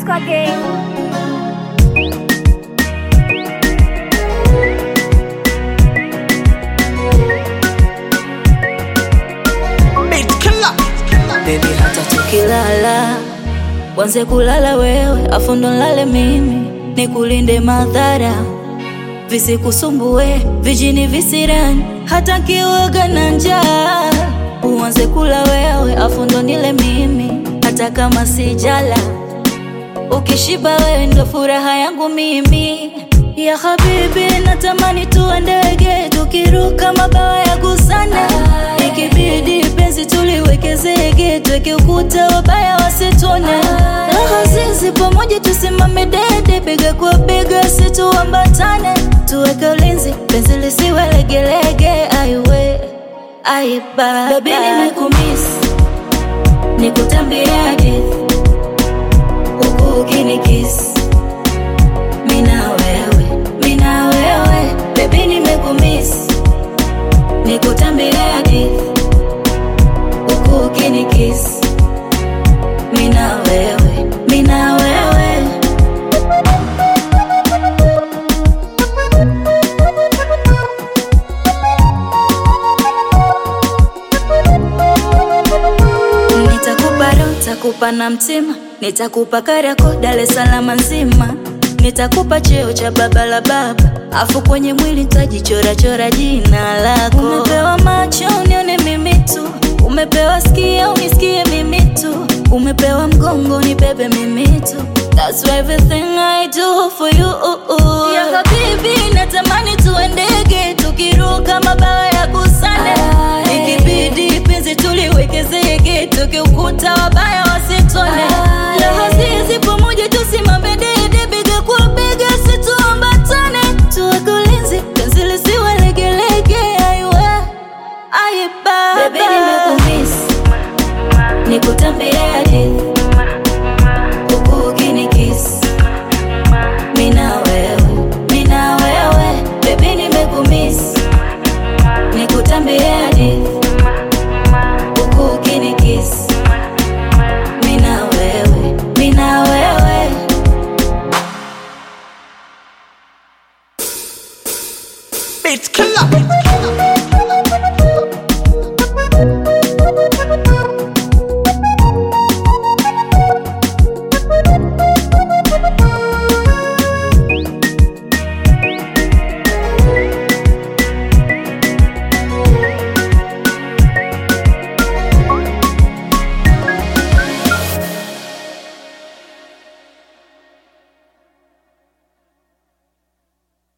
Disco again. Beat killer. Baby, hata tukilala wanze kulala wewe, afu ndo nlale mimi, nikulinde madhara visikusumbue, vijini visirani, hata kiwoga na njaa. Uanze kula wewe, afu ndo nile mimi, hata kama sijala. Ukishiba wewe ndo furaha yangu mimi ya habibi, natamani tuwe ndege tukiruka mabawa ya gusana, ikibidi penzi tuliweke zege, tuweke ukuta wabaya wasitone, raha zizi pamoja tusimame dede, bega kwa bega situambatane, tuweke ulinzi penzi lisiwe legelege, aiwe aiba baby, nimekumiss nikutambie hadithi huku ukinikisi mina wewe mina wewe bebi nimekumisi nikutambie hadithi huku ukinikisi mina wewe mina wewe Nitakupa roho, nitakupa na mtima, nitakupa Kariakoo, Dar es Salaam nzima, nitakupa cheo cha baba la baba, afu kwenye mwili nitajichora chora jina lako. Umepewa macho unione mimi tu, umepewa sikio unisikie mimi tu, umepewa mgongo nibebe mimi tu. That's why everything I do for you. Ya habibi, natamani tuwe ndege tukiruka mabawa ya gusane, ikibidi penzi tuliweke zege, tukiukuta wabaya wasitone. Raha zizi pamoja tusimame dede, bega kwa bega situambatane, tuweke ulinzi penzi lisiwe legelege, aiwe aiba. Baby, nimekumiss nikutambie hadithi huku ukinikisi mina wewe mina wewe bebi nimekumisi nikutambie hadithi